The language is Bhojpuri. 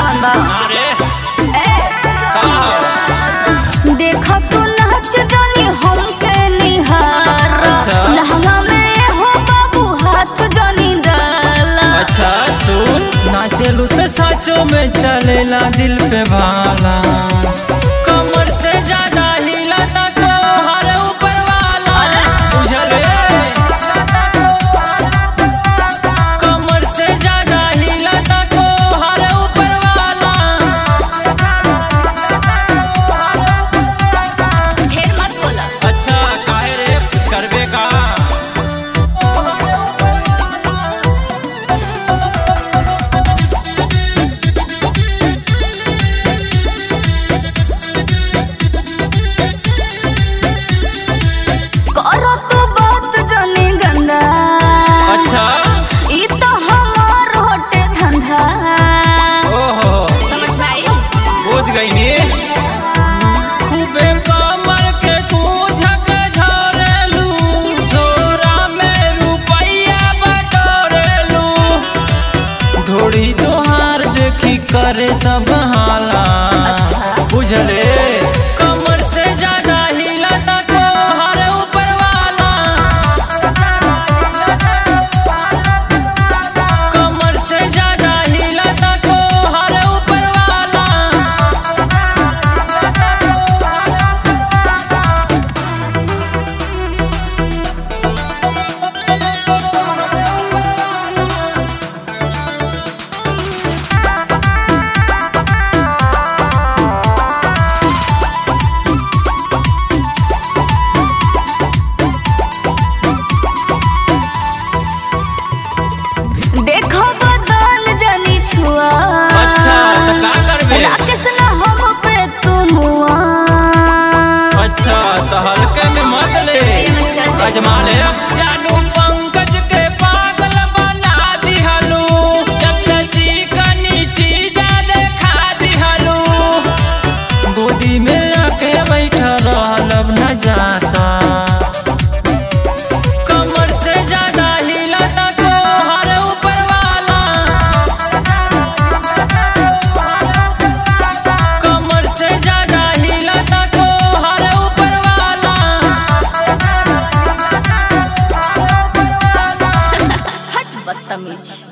ध्यान दा अरे ए का देखा तू नाच जानी हमके निहार अच्छा। लहंगा में हो बाबू हाथ जानी डाला अच्छा सुन नाचेलू तो साचो में चलेला दिल पे भाला कमर से ज्यादा हिलाता तो हर ऊपर वाला बुझले कमर से ज्यादा हिलाता तो हर ऊपर वाला ढेर मत बोला अच्छा काहे रे कुछ करबे का करो तो बात जानी गंदा अच्छा ई तो हमार होटे धंधा ओहो समझ में आई बुझ गई नी खूबे कमर के तू झक झरेलू झोरा में रुपैया बटोरेलू घोड़ी तोहार देखी करे सब हाला अच्छा। बुझले कमर से ज्यादा हिलाता तो हर ऊपर वाला कमर से ज्यादा हिलाता तो हर ऊपर वाला देखो बदन जानी छुआ अच्छा तो का करबे राकेश ना हम पे तुम हुआ अच्छा तो हल्के में मत ले सिद्धि में चल जाए। अजमा ले जानू पंकज के पागल बना दिहलू जब से चिकनी चीज देखा दिहलू गोदी में आके बैठा रहल अब न जाता कमर से ज्यादा हिलाता तो हर ऊपर वाला कमर से ज्यादा हिलाता तो हर ऊपर वाला हट बदतमीज